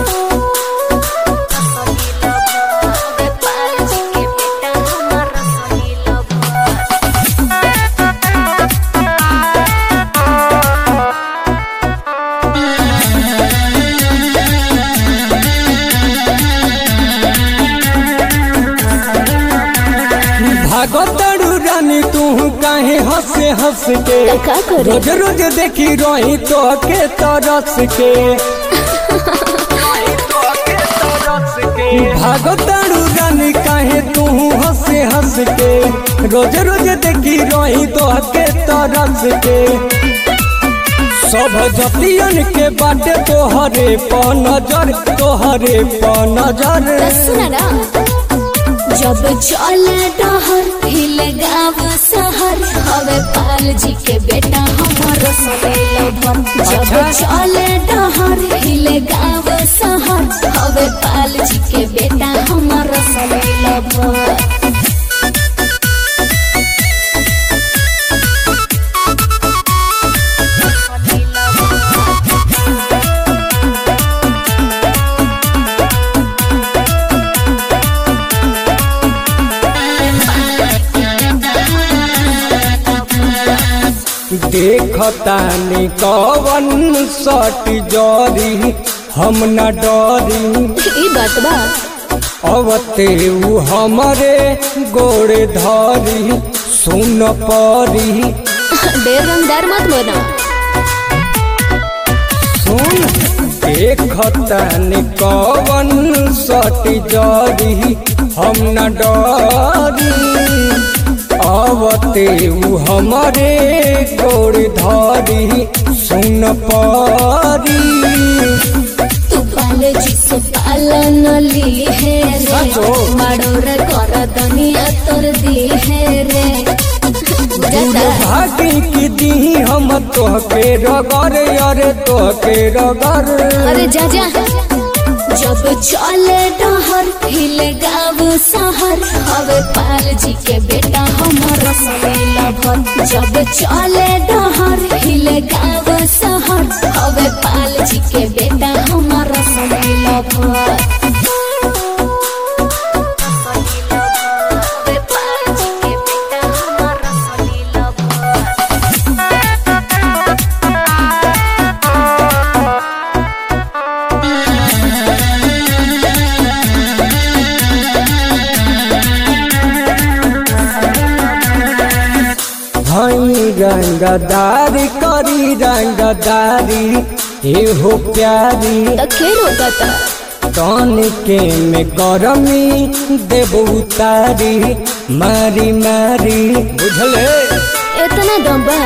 भागतड़ू रानी तू काहे हंसे हंस के त का करे? रोज रोज देखी रही तो के तरस के भागतड़ू रानी काहे तू हंसे हंस के रोज रोज देखी रही तो के तरस के सब जतियन के बाटे तोहरे प नजर तोहरे प नजर सुना ना जब चले डहर हिल गाँव शहर हवे पाल जी के बेटा हमर सवेल भर जब अच्छा। चले डहर हिल गाँव शहर हवे पाल जी के बेटा हमर सवेल भर देखतानी कवन सट जरी हम न डरी ई बात बा अवते उ हमरे गोड़े धरी सुन परी ढेर रंगदार मत बना सुन देखतानी कवन सट जरी हम न डरी अवते उ हमरे गोड़ धरी सुन परी तू पाले जिसे पालन ली है रे सचो? माडोर कर दुनिया तोर दी है रे दूर भागी की दी हम तोहके रगर अरे तोहके रगर अरे जा जा जब चले डहर हिल गाँव शहर हवे पाल जी के बेटा हमर सवेला भर जब चले डहर हिल गाँव शहर हवे पाल जी के बेटा हमर सवेला भर हई रंगदारी करी रंगदारी एहो प्यारी तो खेल होता था तन के में गरमी देबू तारी मारी मारी बुझले इतना दम्बा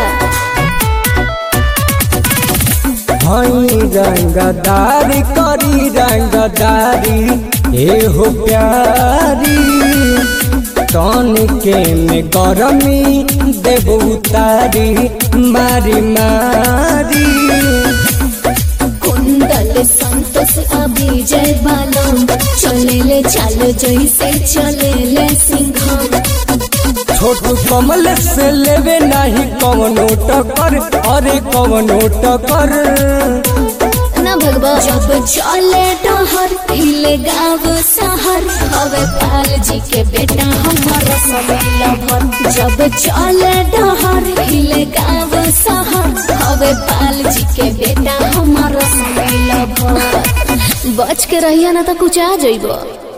हई रंगदारी करी रंगदारी एहो प्यारी तन के में गरमी देबू तारी मारी मारी कुंडल संतोष अभिजय बालम चले ले चालो जैसे चले ले सिंघम छोटू कमल से लेवे नहीं कवनो टकर अरे कवनो टकर ना भगवा जब चले डहर हिले गाँव शहर हवे पाल जी के बेटा हमर सवेला भर जब चले डहर हिले गाँव शहर हवे पाल जी के बेटा हमर सवेला भर बच के रहिया ना तो कुछ आ जइबो